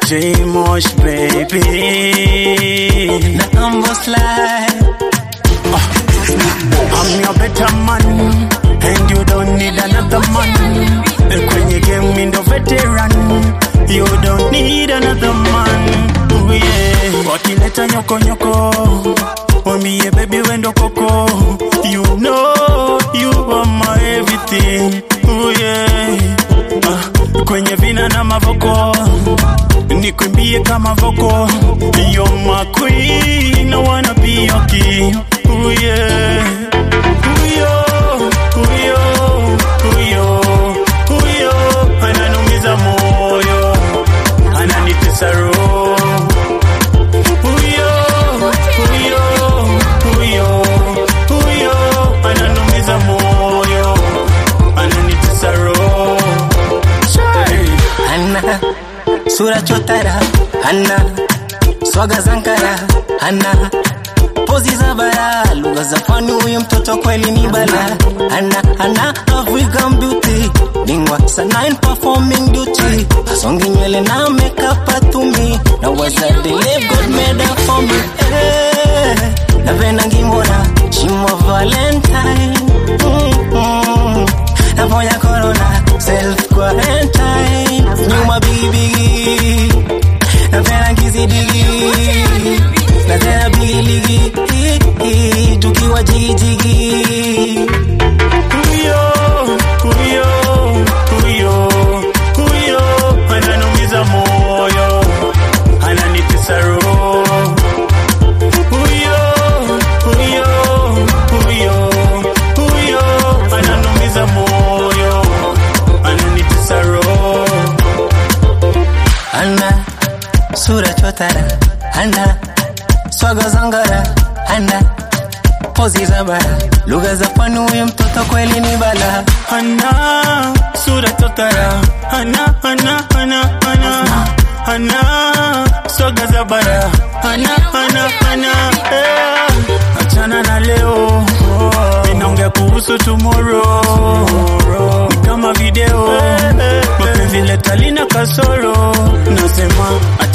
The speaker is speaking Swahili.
J Mosh baby. The humble slide. I'm your better man, and you don't need another man. Kwenye game mi ndo veteran, you don't need another man. Ooh, yeah. Wakileta nyoko nyoko, wambie baby wendo koko. You know you are my everything. Ooh, yeah. Ah, kwenye vina na mavoko nikwimbie kama voko You're my queen, I wanna be your king Ooh, yeah. Huyo, huyo, huyo, huyo ananumiza moyo, ananitesa roho. Huyo, huyo, huyo, huyo ananumiza moyo, ananitesa roho. Shai. Hana sura chotara, hana swaga zankara, hana pozi za bara, lugha za pwani, huyu mtoto kweli ni bala. Hana hana African beauty, bingwa sana in performing duty, asongi nywele na makeup atumi, na waza dele God made her for me. Eh, napenda ngimona shimo Valentine. Mm-mm. Naponya corona self quarantine, nyuma bigibigi, napenda kizidigi na tena bigiligi, tukiwa jigijigi. Huyo, huyo, huyo, huyo ananumiza moyo, ananitesa roho. Huyo, huyo, huyo, huyo ananumiza moyo, ananitesa roho. Ana sura chotara, ana swaga zangara, ana pozi za bara, lugha za pwani, huyu mtoto kweli ni bala. Hana sura totara, hana hana hana hana hana soga za bara, hana hana hana eh. Achana na leo, inaongea kuhusu tomorrow, ni kama video mapenzi leta lina kasoro, nasema